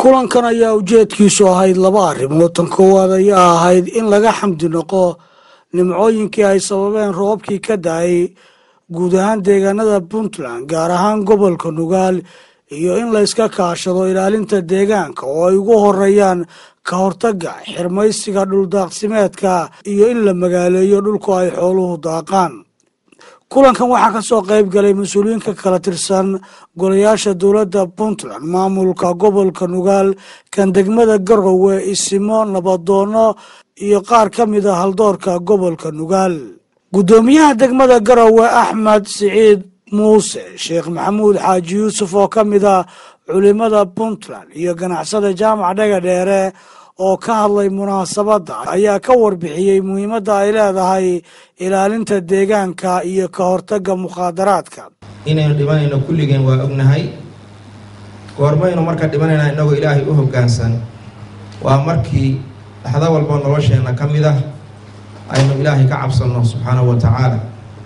kulankan ayaa ujeedkiisu ahayd laba arrimood tan koowaad ayaa ahayd in laga xamdi noqo nimcooyinkii ay sababeen roobkii ka da-ay guud ahaan deegaanada puntland gaar ahaan gobolka nugaal iyo in layska kaashado ilaalinta deegaanka oo ay ugu horeeyaan ka hortaga xirmaysiga dhuldaaqsimeedka iyo in la magaaleeyo dhulku ay xooluhu daaqaan kulankan waxaa ka soo qayb galay mas-uuliyiin ka kala tirsan golayaasha dowladda puntland maamulka gobolka nugaal kan degmada garowe isimo nabadoono iyo qaar ka mid a haldoorka gobolka nugaal guddoomiyaha degmada garowe axmed siciid muuse sheekh maxamuud xaaji yuusuf oo ka mid a culimada puntland iyo ganacsada jaamac dhaga dheere oo ka hadlay munaasabadda ayaa ka warbixiyey muhiimadda ay leedahay ilaalinta deegaanka iyo ka hortagga mukhaadaraadka inaynu dhimanayno kulligeen waa ognahay goormaynu marka dhimanayna innagoo ilaahay u hoggaansan waa markii dhaxdo walboo nolosheenna ka mid ah aynu ilaahay ka cabsanno subxaanahu wa tacaala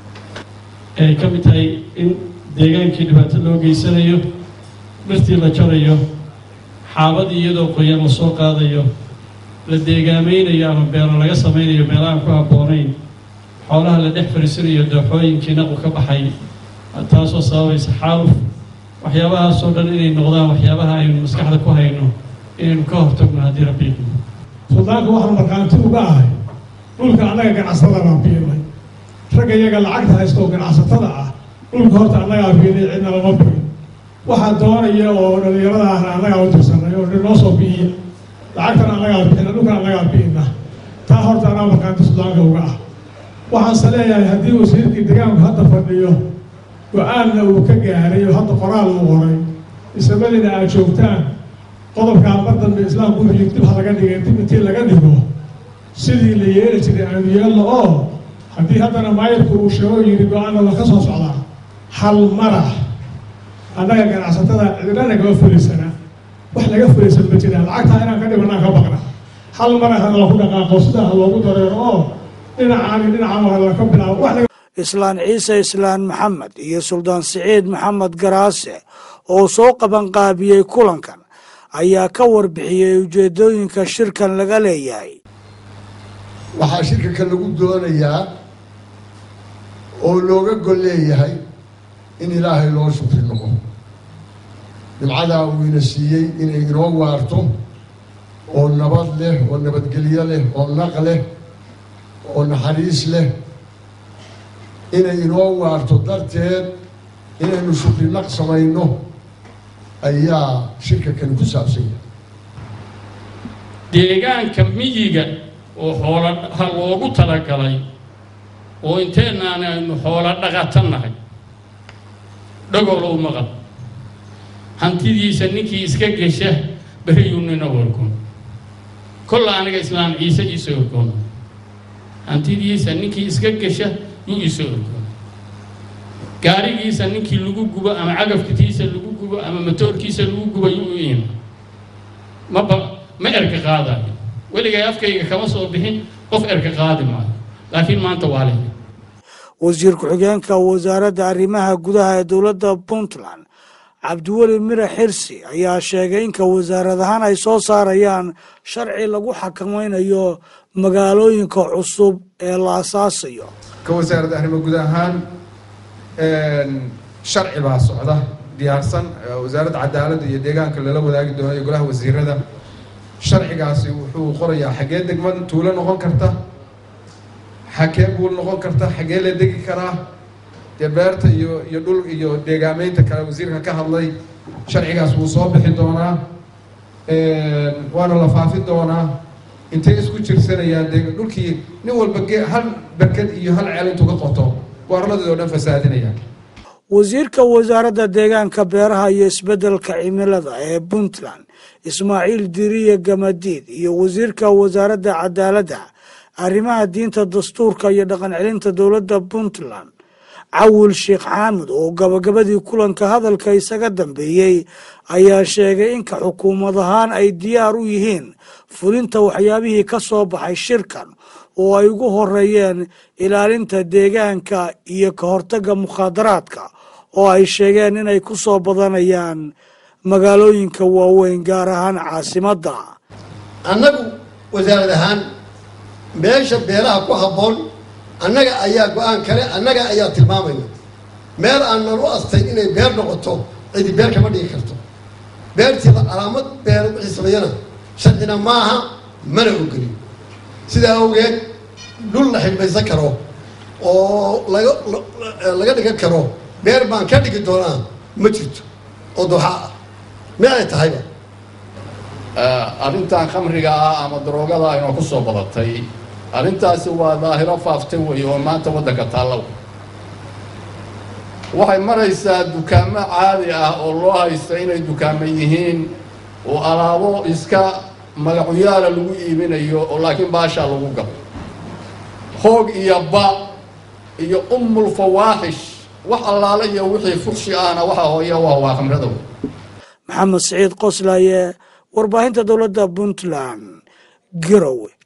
ay ka mid tahay in deegaankii dhibaato loo geysanayo dhirtii la jarayo xaabadii iyadoo qoyan la soo qaadayo la deegaamaynayo ama beero laga samaynayo meelahaan ku habboonayn xoolaha la dhex fariisanayo dooxooyinkii naqu ka baxay taasoo sababaysa xaaluf waxyaabahaasoo dhan inay noqdaan waxyaabaha aynu maskaxda ku hayno inaynu ka hortagno haddii rabbiiku suldaanka waxaan markhaanti uga ahay dhulka annaga ganacsatada baan biirnay ragga iyaga lacagta haysta oo ganacsatada ah dhulka horta annagaa biirnay cidna lama birin waxaa doonaya oo dhalinyarada ahna annagaa u tirsanay oo noo soo biiya lacagtana annagaa bixina dhulkan annagaa biina taa horta anaa markhaanti suldaanka uga ah waxaanse leeyahay haddii wasiirkii deegaanku hadda fadhiyo go-aanna uu ka gaaray oo hadda qoraal uu qoray isamadina aad joogtaan qodobkaa mar dambe islaamku wuxuu dib ha laga dhigay dib intii laga dhigo sidii la yeeli jiray aanu yeelno oo haddii haddana maayirku uu sheego yidhi go-aanna waa ka soo socdaa hal marax annaga ganacsatada cidinana kama fuliysana wax laga fulaysan ma jiraan lacagtaa inaan ka dhibanaan ka baqna hal marax ha loogu dhaqaaqo sidaa ha loogu dareero oo dhinacaani dhinacaan waa laka bilaabo wax islaan ciise islaan maxamed iyo suldaan siciid maxamed garaase oo soo qabanqaabiyey kulankan ayaa ka warbixiyey ujeedooyinka shirkan laga leeyahay waxaa shirkanka lagu doonayaa oo looga gol leeyahay in ilaahay loo shukri noqo nimcadaa uu ina siiyey inay inoo waarto oo nabad leh oo nabadgelyo leh oo naq leh oo naxariis leh inay inoo waarto darteed inaynu shukri naq samayno ayaa shirka kani ku saabsan yahay deegaanka miyiga oo xoolo ha loogu talagalay oo inteenaan aynu xoolo dhaqatannahay dhagolow maqal hantidiisa ninkii iska gesha beriyuu nina wargoon kolla aniga islaam ciise iisoo orgoona hantidiisa ninkii iska gesha yuu iisoo orgoona gaarigiisa ninkii lagu gubo ama cagafkitiisa lagu gubo ama matoorkiisa lagu gubo yuu u iima maba ma erka qaadayo weligay afkayga kama soo bixin qof erka qaadi maayo laakiin maanta waa leh wasiir ku-xigeenka wasaaradda arrimaha gudaha ee dowladda puntland cabdiweli mire xirsi ayaa sheegay inka wasaarad ahaan ay soo saarayaan sharci lagu xakamaynayo magaalooyinka cusub ee la asaasayo ka wasaaradda arrimo guud ahaan sharci baa socda diyaarsan wasaaradda cadaaladda iyo deegaanka lala wadaagi doono iyo golaha wasiirada sharcigaasi wuxuu qorayaa xaggee degmad tuulo noqon karta xagee buul noqon karta xaggee la degi karaa dee beerta iyo iyo dhul iyo deegaameynta kale wasiirka ka hadlay sharcigaas wuu soo bixi doonaa waana la faafi doonaa intay isku jirsanayaan de dhulkii nin walba ge hal berked iyo hal ceel intuu ka qoto goorladii oo dhan fasaadinaya wasiirka wasaaradda deegaanka beeraha iyo isbeddelka cimilada ee puntland ismaaciil diriye gamadiid iyo wasiirka wasaaradda cadaaladda arrimaha diinta dastuurka iyo dhaqan celinta dowladda puntland cawil sheekh xaamud oo gabagabadii kulanka hadalka isaga dambeeyey ayaa sheegay inka xukuumad ahaan ay diyaar u yihiin fulinta waxyaabihii ka soo baxay shirkan oo ay ugu horeeyeen ilaalinta deegaanka iyo ka hortagga mukhaadaraadka oo ay sheegeen inay ku soo badanayaan magaalooyinka waaweyn gaar ahaan caasimadda annagu wasaarad ahaan meesha beeraha ku habboon annaga ayaa go-aan kale annaga ayaa tilmaamayna meel aanan u astayn inay beer noqoto cidi beer kama dhigi karto beertiida calaamad beer wixii sameeyana sharcina maaha mana ogolin sidaa awgeed dhul la xidhmaysan karo oo laga laga dhigan karo beer baan ka dhigi doonaa ma jirto oo dooxa ah mid ay tahayba arrintan khamriga ah ama daroogada aynoo ku soo badatay arrintaasi waa daahiro faaftay weeye oo maanta waddanka taallow waxay maraysaa dukaamo caadi ah oo loo haysta inay dukaamo yihiin oo alaabo iska magacuyaala lagu iibinayo oo laakiin baashaa lagu galo hoog iyo ba iyo ummul fawaaxish wax allaale iyo wixii fuqshi ahna waxa hooya waa waa khamrada maxamed siciid qoslaye warbaahinta dowladda puntland garowe